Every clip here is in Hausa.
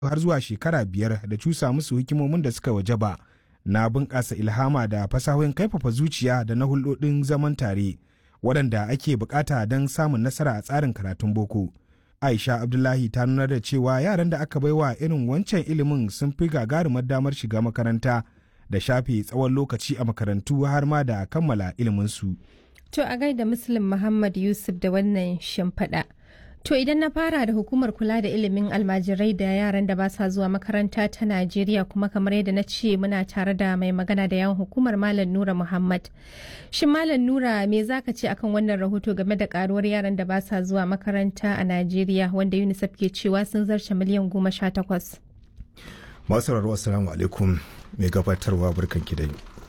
har zuwa shekara biyar da cusa musu hikimomin da suka wajaba na bunƙasa ilhama da fasahohin kaifafa zuciya da na hulɗoɗin zaman tare waɗanda ake bukata don samun nasara a tsarin karatun boko. Aisha Abdullahi ta nuna da cewa yaran da aka baiwa irin wancan ilimin sun fi gagarumar damar shiga makaranta da shafe tsawon lokaci a makarantu har ma da kammala iliminsu. To a gaida Muslim Muhammad Yusuf da wannan shimfiɗa. To idan na fara da hukumar kula da ilimin almajirai da yaran da ba sa zuwa makaranta ta Najeriya kuma kamar yadda na ce muna tare da mai magana da yawan hukumar Malam Nura Muhammad. Shin Malam Nura me zaka ce akan wannan rahoto game da karuwar yaran da ba sa zuwa makaranta a Najeriya wanda UNICEF ke cewa sun zarce miliyan goma sha takwas. Masu sauraro assalamu alaikum mai gabatarwa barkan ki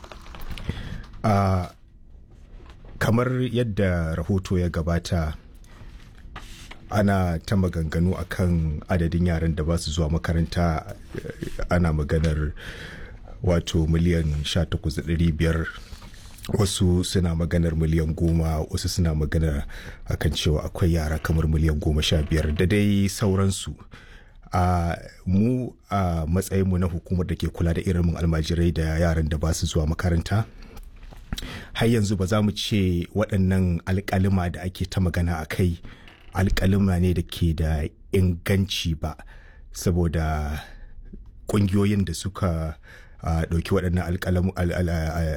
da kamar yadda rahoto ya gabata ana ta maganganu akan adadin yaran da ba su zuwa makaranta ana maganar wato miliyan 18,500 wasu suna maganar miliyan goma wasu suna maganar akan cewa akwai yara kamar miliyan goma sha biyar da dai sauransu a mu a matsayinmu na hukumar da ke kula da irin almajirai da yaran da ba su zuwa makaranta har yanzu ba za mu ce waɗannan alƙalima da ake ta magana a kai alƙalima ne da ke da inganci ba saboda ƙungiyoyin da suka ɗauki waɗannan